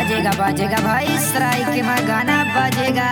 बजेगा बजेगा भाई स्ट्राइक में गाना बजेगा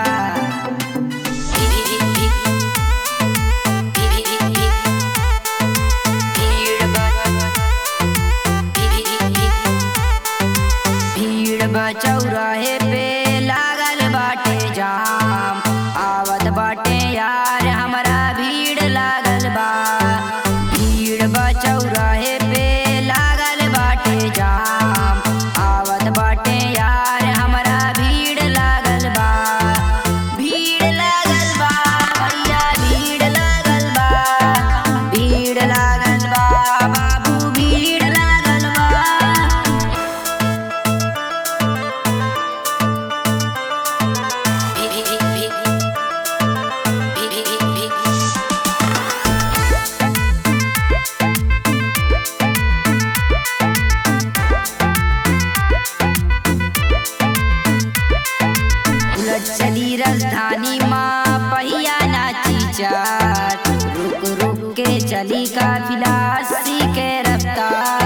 भीड़ बचौराहे पे लागल बाटे जाम आवत बाटे यार हमरा भीड़ लागल बा भीड़ बचौराहे पे लागल बाटे जाम आवत बाटे यार हमरा भीड़ लागल बा भीड़ लागल बा भैया भीड़ लागल बा भीड़ लागल बा बाबू भीड़ लागल बा उलट चली राजधानी माँ पहिया नाची चार रुक रुक के चली काफिला अस्सी के रफ्तार